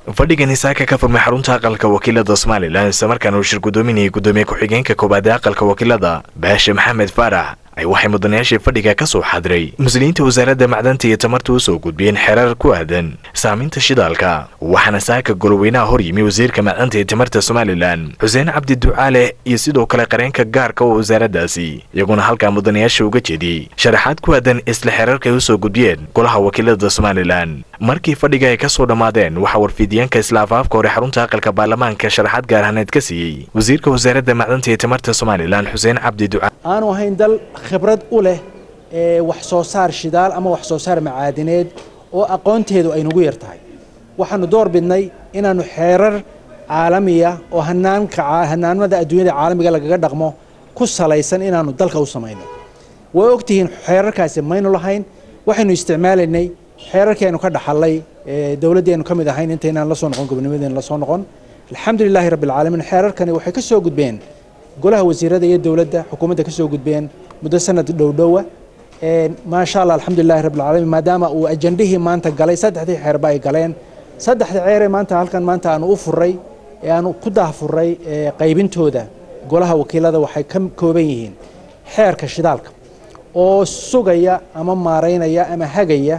fadhigani saaka ka furmay xarunta aqalka wakiilada somalilan islamarkaana uu shir gudoominayay gudoomiye ku-xigeenka koowaad ee aqalka wakiilada baashe maxamed faarax ay waxay mudanayaashii fadhiga ka soo xadiray muslimiinta wasaaradda macdanta iyo tamarta u soo gudbiyeen xerar ku aadan saaminta shidaalka waxaana saaka goloweynaha hor yimi wasiirka macdanta iyo tamarta somalilan xuseen cabdi ducaale iyo sidoo kale qareenka gaarka oo wasaaraddaasi iyaguna halkaa mudanayaasha uga jeediyey sharaxaad ku aadan isla xeerarka ay u soo gudbiyeen golaha wakiilada somalilan markii fadhiga ay ka soo dhammaadeen waxaa warfiidyaanka isla afaafka hore xarunta aqalka baarlamaanka sharaxaad gaarhaneed ka siiyey wasiirka wasaaradda macdanta iyo tamarta somalilan xuseen cabdi ducaale aanu ahayn dal khibrad u leh ee wax soo saar shidaal ama wax soo saar macaadineed oo aqoonteedu ay nagu yar tahay waxaanu door bidnay inaannu xeerar caalamiya oo hanaanka hanaanmada adduunyada caalamiga lagaga dhaqmo ku salaysan inaannu dalka u samayno way ogtihiin xeerarkaasi maynu lahayn waxaynu isticmaalaynay xeerarkeenu ka dhaxallay dowladdeenu ka mid ahayn intaynaan la soo noqon gobonimadeenu la soo noqon alxamdulilaahi rabbi alcaalamiin xeerarkani waxay ka soo gudbeen golaha wasiirada iyo dowladda xukuumadda ka soo gudbeen muddo sanad dhowdhowa maasha allah alxamdulilahi rabbi alcaalamiin maadaama uu ajandihii maanta galay saddexdii xeerba ay galeen saddexda ceeree maanta halkan maanta aanu u furay ee aanu ku daahfuray qaybintooda golaha wakiilada waxay ka kooban yihiin xeerka shidaalka oo sugaya ama maaraynaya ama hagaya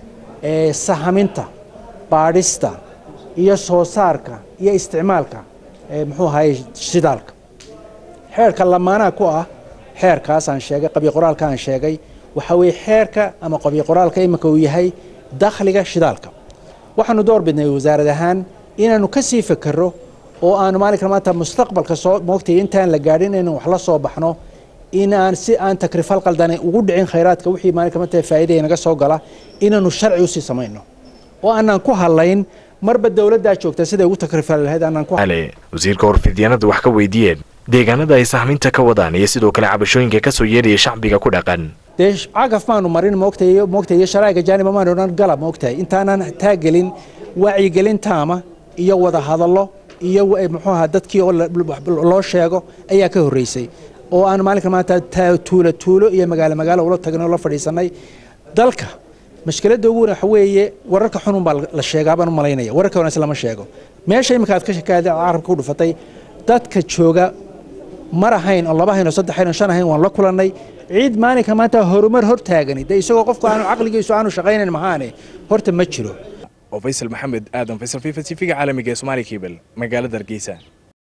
sahaminta baadhista iyo soo saarka iyo isticmaalka muxuu ahaye shidaalka xeerka lamaanaha ku ah xeerkaas aan sheegay qabiqoraalka aan sheegay waxaa weeye xeerka ama qabiqoraalka iminka uu yahay dakhliga shidaalka waxaanu door bidnay wasaarad ahaan inaannu ka sii fekero oo aanu maalinka maanta mustaqbalka soo moogtay intaan la gaadhin inaynu wax la soo baxno in aan si aan takrifal qaldane ugu dhicin khayraadka wixii maalinka maanta faa'iidaya naga soo gala inaannu sharci usii samayno oo aanaan ku hadlayn marba dowladdaa joogta siday ugu takrifali lahayd aanaan ku wasiirka warfidyaanada wax ka weydiiyeen deegaanada ay sahminta ka wadaan iyo sidoo kale cabashooyinka ka soo yeedhaya shacbiga ku dhaqan dee cagaf maanu marin moogtay moogtay iyo sharaa'iga jaaniba maanu odhan galab moogtahay intaanan taagelin wacyigelin taama iyo wada hadallo iyo muxuu ahaa dadkii oo loo sheego ayaa ka horreysay oo aan maalinka maanta tuulo tuulo iyo magaalo magaalo ula tagnay oo la fadhiisannay dalka mashkiladda ugu waxa weeye wararka xunun baa la sheegaa baan u malaynaya wararka wanaagsan lama sheego meesha iminka aad ka shakaada carabka ku dhufatay dadka jooga mar ahayn oo laba hayn oo saddex hayn oo shan ahayn waan la kulannay ciid maalinka maanta horumar hor taagani dee isagoo qofku aanu caqligiisu aanu shaqaynayn mahaane horta ma jiro oo faysal maxamed aadan faysal fifa t v-ga caalamiga ee somaali kebel magaalada hargeysa